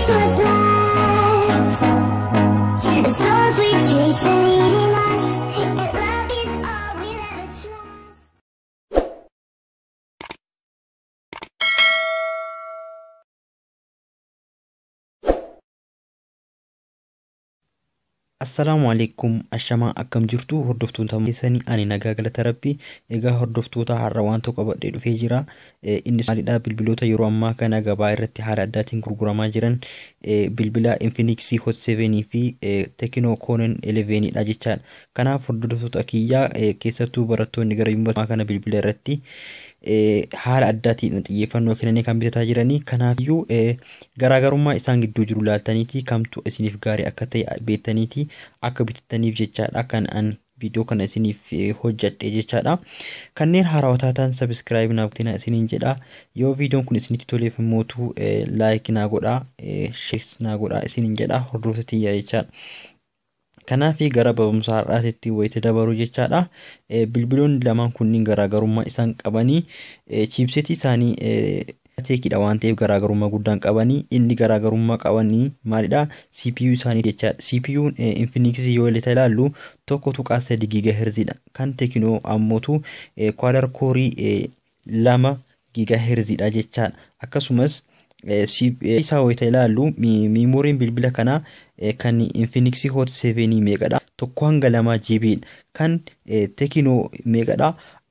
is what's left. As long as we chase the leading us, and love is all we'll ever trust. Assalaamu alaikum ashamaa akkam jirtu hordoftoota keessanii ani nagaa galata rabbii egaa hordoftoota har'a waan tokko qabadhee dhufee jira Eh, innis maalidha bilbiloota yeroo ammaa kana gabaa irratti haala addaatiin gurguramaa jiran eh, bilbila Infinix Hot 7 fi eh, Tecno Conan 11 dha jechaadha kanaaf hordoftoota kiyyaa eh, keessattuu barattoonni gara yuunivarsiitii kana bilbila irratti eh, haala addaatiin xiyyeeffannoo kennanii kan bitataa jiranii kanaafiyyuu eh, garaagarummaa isaan gidduu jiru laaltaniiti kamtu isiniif gaarii akka ta'e beektaniiti akka bitattaniif jechaadha kan an viidiyoo kana isiniif eh, hojjadhe jechaadha kanneen haarawwataa ta'an sabiskiraayib naaf godhaa isiniin jedha yoo viidiyoon kun isinitti toleef immootu eh, laayik naa godhaa eh, sheers naa godhaa isiniin jedha hordoftoota tiyyaa jechaadha kanaafi gara barumsa har'aatitti wayita dabaru jechaadha Eh, bilbiloonni lamaan kunniin garaagarummaa isaan qabanii eh, chiipsetii isaanii eh, teekidha waan ta'eef garaagarummaa guddaan qabanii inni garaagarummaa qabanii maalidha CPU isaanii jechaadha CPU Infinix yoo ilaallu tokko tuqaa sadi giga herziidha kan Tecno ammootu kwaalar koorii eh, lama giga herziidha jechaadha akkasumas eh, C- eh, isaa wayita ilaallu mi- miimooriin bilbila kanaa eh, kan Infinix Hot 7 meeqadha tokko hanga lamaa GB dha kan eh, Tecno meeqadha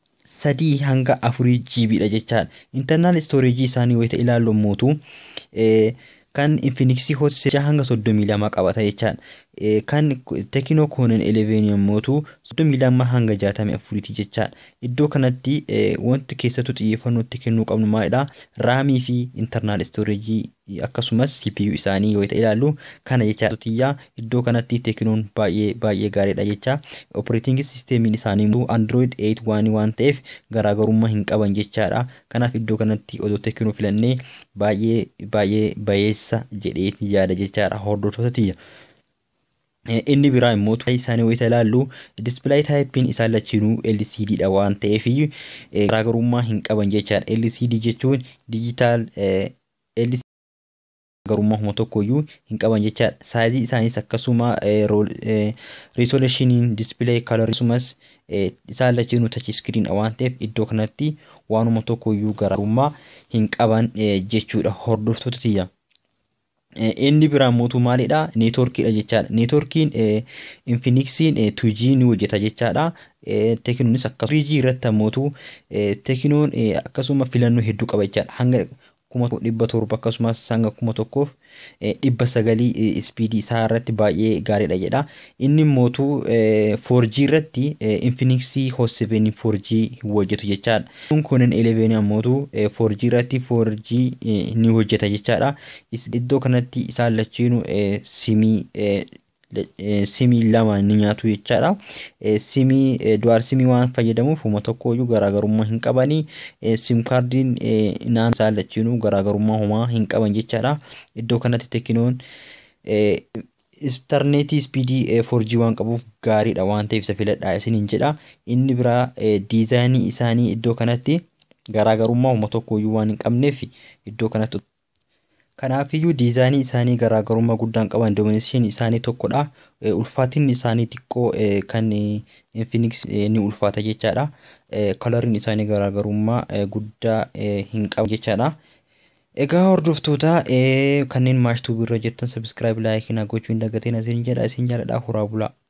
sadii hanga afurii GB dha jechaadha internal storage isaanii wayita ilaallu mootu eh, kan Infinix Hot 7 hanga soddomii lama qabata jechaadha eh, kan Tecno Conan 11 yommootu soddomii lama hanga jaatamii afuriiti jechaadha iddoo kanatti eh, wanti keessattuu xiyyeeffannoo itti kennuu qabnu maalidha raamii fi internal storage akkasumas CPU isaanii yoo ilaallu kana jecha tiyyaa iddoo kanatti teekinoon baay'ee baay'ee gaariidha jecha operating sisteemiin isaanii immoo android 8 waan waan ta'eef garaagarummaa hin qaban jechaadha kanaaf iddoo kanatti odoo teekinoo filannee baay'ee baay'ee bayeessa jedheeti yaada jechaadha hordoftoota tiyya. Eh, inni biraa immoo tuqaa isaanii wayita ilaallu display taayipiin isaan lachiinuu LCD dha waan ta'eef eh, garaagarummaa hin qaban jechaadha LCD jechuun digital eh, LCD garummaa tokkoyyuu hin qaban jechaadha saayizii isaaniis akkasuma riisoleeshiniin dispilee kalorii akkasumas eh, isaan lachiinuu tachi iskiriin waan ta'eef iddoo kanatti waanuma tokkoyyuu garaagarummaa hin qaban eh, jechuudha hordoftoota tiyya. Eh, inni biraa mootu maalidha neetworkiidha jechaadha neetworkiin eh, infinixiin eh, 2G ni hojjeta jechaadha eh, teekinonis akkasuma 3G irratti ammootu eh, teekinoon eh, akkasuma filannoo hedduu qaba jechaadha hanga kuma dhibba torba akkasumas hanga kuma tokkoof eh, dhibba sagalii eh, ispiidii isaa irratti baay'ee gaariidha jedha inni mootu eh, 4G irratti eh, Infinix Hot 7 4G hin hojjetu jechaadha kun kunin 11 ammootu eh, 4G irratti 4G eh, ni hojjeta jechaadha Is- iddoo kanatti isaan lachiinu eh, simii eh, le- eh, simii lama ni nyaatu jechaadha Eh, simii eh, du'aal simii waan fayyadamuuf uma tokkoyyuu garaagarummaa hin qabanii eh, sim kaardiin eh, naan isaan lachiinuu garaagarummaa homaa hin qaban jechaadha iddoo kanatti teekinoon eh, intarneetii ispiidii eh, 4G waan qabuuf gaariidha waan ta'eef isa filadhaa isiniin jedha inni biraa eh, diizaayinii isaanii iddoo kanatti garaagarummaa uma tokkoyyuu waan hin qabneef iddoo kanatti Kanaafiyyuu diizaayinii isaanii garaagarummaa guddaan qaban doomineeshin isaanii tokkodha. Eh, Ulfaatinni isaanii xiqqoo eh, kan eh, Infinix eh, ni ulfaata jechaadha. Eh, Kalariin isaanii garaagarummaa eh, guddaa eh, hin qabu jechaadha. Egaa hordoftoota eh, kanneen maashtuu birra jettan sabiskiraayib laayikii naa gochuu hin dagatiin isin jedha isin jaaladha horaa bulaa.